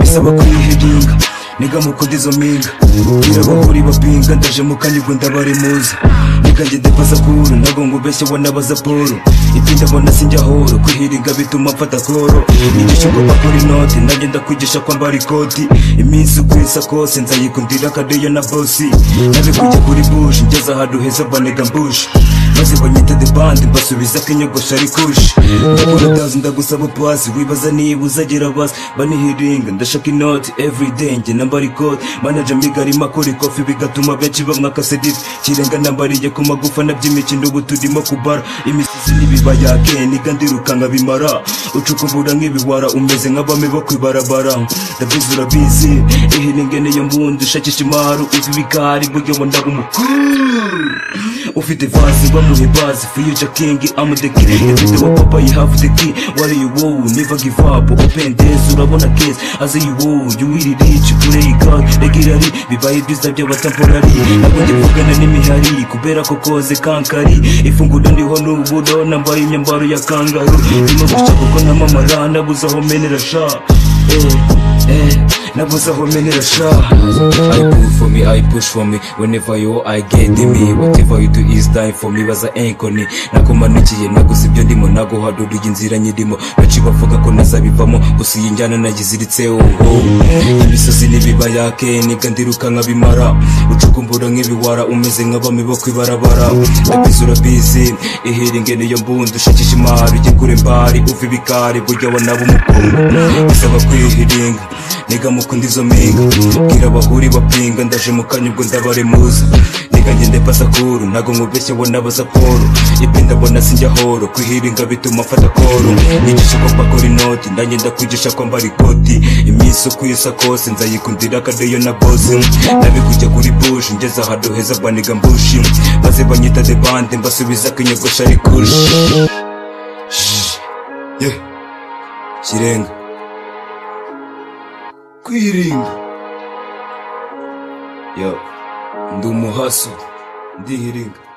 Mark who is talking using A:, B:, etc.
A: bisaba kuyihiginga niga mukunda izo mpinga birabahuri bapinga ndaje mukanyurwa ndabaremuza niga njye ndepaza kuru ntabwo ngo ubeshye wa n'abaza polo itinda mbona sinjya horo kwihiringa bituma mfata koro igihe ugomba kuri inoti nanjye ndakwigisha kwambara ikoti iminsi uko isa kose nzayikundira akadeyo na bosi nabikujya kuri bushi ngeze ahantu heza banega mbushi maze banyita the band mbasubiza ko inyogosho ari kushi ndakora tazi ndagusaba pasi wibaza niba uzagira basi banihiringa ndashaka inoti everyday njye nambara ikoti manager mbiga arimo akora ikofi bigatuma benshi bamwa akasediti kirenga nambariye ku magufa na by'imikino ubu turimo kubara imisozi n'ibibaya ke niga ndiruka nkabimara ucukumbura nk'ibiwara umeze nk'abami bo ku ibarabara ndabizi urabizi ihiringe niyo mbundi ushakisha imaru ibi bikari buryo ngo ndaba umukuru ufite vazi bamuhe bazi fiyuja kingi amudeki ifite wa papa you have the key what you wow never give up open days urabona case as you wow you will reach play god regularly bibaye byiza by'abatemporari ntabwo ndi kuvugana n'imihari kubera ko koze kankari ifunguro ndiho n'uburo nambaye imyambaro ya kangaru ndimo guca kuko namamara nabuze aho menera sha eh, eh, nabuze aho menera sha
B: I pull for me, I push for me Whenever you I get me Whatever you do is dying for me Baza enkoni Nakumanukiye naguze ibyo ndimo Naguhaduriye inzira nyirimo Benshi bavuga ko ntazabivamo Gusa iyi njyana nayiziritseho Imisozi n'ibibaya ke Niga ndiruka nkabimara Ucukumbura nk'ibiwara Umeze nk'abami bo kwibarabara Ndabizi urabizi Ihiringe niyo mbundi Ushakisha imari Ujye kure mbari Uve ibikari Burya wanaba umukungu Bisaba kwihiringa Niga mukunda izo mpinga Bwira abahuri bapinga ndaje mu kanya ubwo ndabaremuza Niga njye ndepasa kuru ntago nkubeshye wo nabaza polo Ibi ndabona sinjya horo kwihiringa bituma mfata koro Nyigisha ko mbakora inoti ndanjye ndakwigisha kwambara ikoti Iminsi uko isa kose nzayikundira akadeyo na bosi Nabikujya kuri bushi ngeze ahantu heza baniga mbushi Maze banyita the band mbasubiza ko inyogosho ari kushi Shhh. Yeah. Kirenga kwirinda yo ndi umuhaso ndihiringa